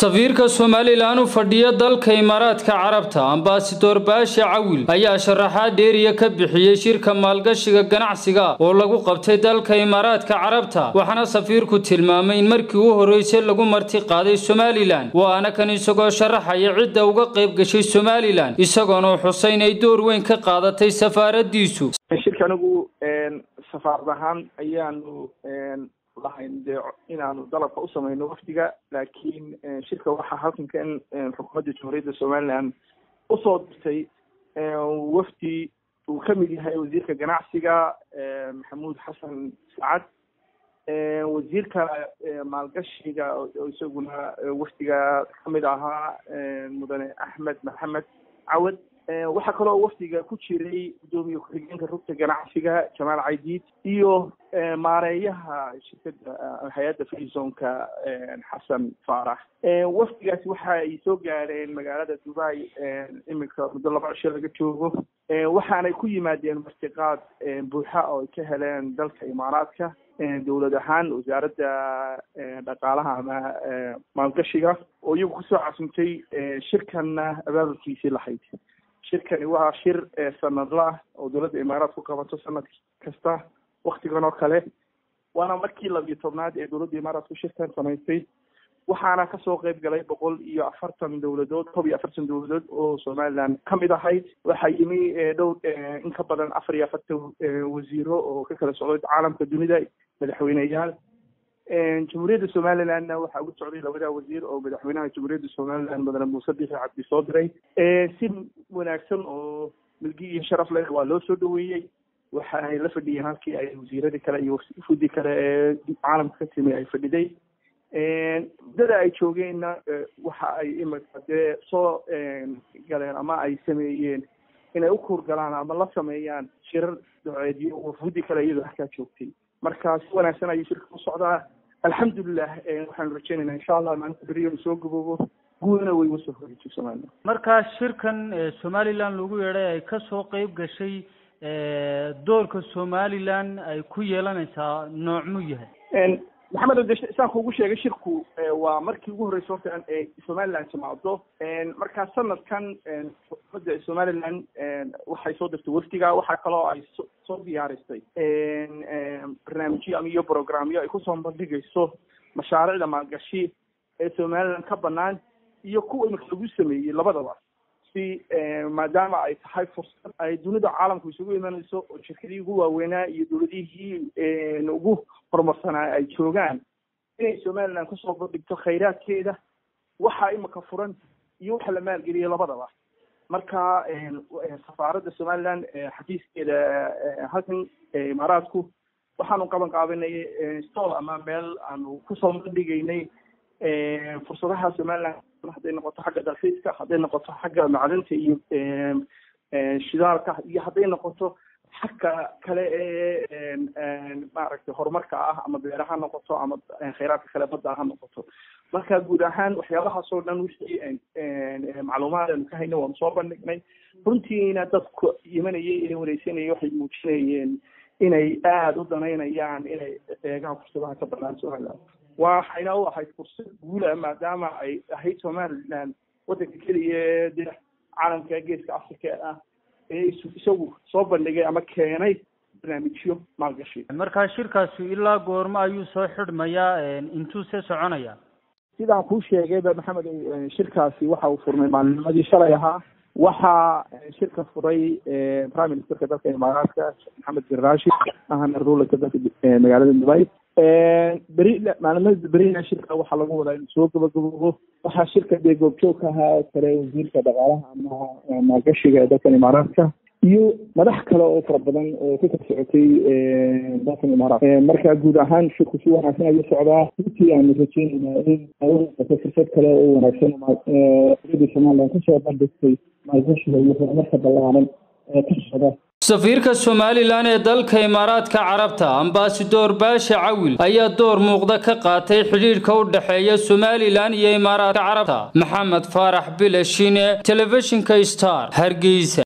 safiirka somalilan u fadhiya dalka imaaraadka carabta ambasador baashe cawil ayaa sharaxaad dheeriya ka bixiyey shirka maalgashiga ganacsiga oo lagu qabtay dalka imaaraadka carabta waxaana safiirku tilmaamay in markii u horreysay lagu marti qaaday somalilan waana kan isagoo sharaxaya cidda uga qayb gashay somalilan isagoona xusay inay door weyn ka qaadatay safaaradiisu shirka anigu safaarad ahaan ayaanu lahayn dee inaanu dalabka u samayno wafdiga laakiin shirka waxaa halkankan xukuumadda jamhuuriyadda somaliland usoo dirtay wafdi uu kamid yahay wasiirka ganacsiga maxamuud xasan sacad wasiirka maalgashiga oo isaguna wafdiga kamid ahaa mudane axmed maxamed cawad waxaa kaloo wafdiga ku jiray guddoomiye ku-xigeenka rugta ganacsiga jamaal caydiid iyo maareeyaha shirkada hay-adda frisonka xasan faarax wafdigaasi waxa ay soo gaadheen magaalada dubai iminka muddo laba cisho laga joogo waxaanay ku yimaadeen martiqaad buuxa oo ay ka heleen dalka imaaraadka dowlad ahaan wasaaradda dhaqaalaha ama maalgashiga oo iyagu kusoo casumtay shirkanna abaabulkiisii lahayd shirkani waa shir sanadla ah oo dowladda imaaraad ku qabato sanad kasta waktigan oo kale waana markii labiyo tobnaad ee dowladda imaaraadku shirkan samaysay waxaana kasoo qeyb galay boqol iyo afartan dowladood tob iyo afartan dowladood oo somaliland kamid ahayd waxaa yimi dhowr in ka badan afar iyo afartan wasiiro oo ka kala socday caalamka dunida madaxweyneyaal jamhuuriyadda somalilandna waxaa ugu socday labada wasiir oo madaxweynaha jamhuuriyadda somaliland mudane muuse bixi cabdi soo diray si wanaagsan oo milgi iyo sharaf leh waa loo soo dhaweeyey waxa ay la fadhiyeen halkii ay wasiiradii kale iyo fudi kale ee caalamka ka timi ay fadhiday muddada ay joogeenna waxa ay imika dee soo galeen ama ay sameeyeen inay u kuurgalaan ama la sameeyaan shirar doceedyo oo fudi kale iyadoo halkaa joogtay marka si wanaagsan ayuu shirka u socdaa alxamdulilah waxaanu rajeynaynaa insha allah maalinta beriyo uu soo gaboobo guudana way uga soo horeysay somaliland markaa shirkan somaliland lagu yeedhay ay kasoo qeyb gashay doorka somaliland ay ku yeelanaysaa noocmuu yahay maxamed de saan kuugu sheegay shirku waa markii ugu horreysay horta ee somaliland timaado markaa sanadkan xukuumadda somaliland waxay soo dirtay wafdiga waxaa kaloo ay soo diyaaristay barnaamijyo ama iyo programyo ay kusoo bandhigayso mashaariicda maalgashi ee somaliland ka banaan iyo kuwa imika lagu sameeyey labadaba si maadaama ay tahay fursad ay dunida caalamku isugu imanayso oo shirkadii ugu waaweynaa iyo dowladihii ugu horumarsanaa ay joogaan inay somaliland kusoo bandhigto khayraadkeeda waxa imika furan iyo waxa la maalgeliyay labadaba marka safaaradda somaliland xafiiskeeda halkan imaaraadku waxaanu qaban qaabanay stol ama meel aanu kusoo bandhigaynay fursadaha somaliland hadday noqoto xagga dalxiiska hadday noqoto xagga macdanta iyo shidaalka iyo hadday noqoto xagga kale ee maaragtay horumarka ah ama beera ha noqoto ama khayraadka kale badda ha noqoto marka guud ahaan waxyaabahaas oo dhan wixii macluumaad aanu ka hayna waanu soo bandhignay runtiina dadku imanayay ee wareysanayay waxay muujinayeen inay aada u danaynayaan inay eegaan fursadaha ka banaan somaliland waxayna u ahayd fursad guula maadaama ay ahayd somaliland waddanka keliya ee de caalamka geeska africa ah ee isagu soo bandhigay ama keenay barnaamijyo maalgashi markaa shirkaasi ilaa goormo ayuu soo xidhmayaa intuu see soconaya sidaan kuu sheegayba maxamed shirkaasi waxa uu furmay maalinimadii shalay ahaa waxaa shirka furay prime ministerka dalka imaaraadka maxamed bin rashid ahana rulerka dalka magaalada dubai beri maalimada berina shirka waxaa lagu wadaa inuu soo gabagaboobo waxaa shirka dee goobjoog ka ahaa kale wasiirka dhaqaalaha ama maalgashiga ee dalkan imaaraadka iyo madax kale oo fara badan oo ka kala socotay dalkan imaaraat marka guud ahaan shirku si wanaagsan ayuu socdaa runtii aanu rajeynaynaa in ato fursad kale oo wanaagsan dowladda somaliland kasoo bandhigtay maalgashiga iyo horumarka ballaaran ee ka socda safiirka somalilan ee dalka imaaraadka carabta ambasador baashe cawil ayaa door muuqda ka qaatay xidhiidhka u dhexeeya somalilan iyo imaaraadka carabta maxamed faarax bilashine telefishinka star hargeysa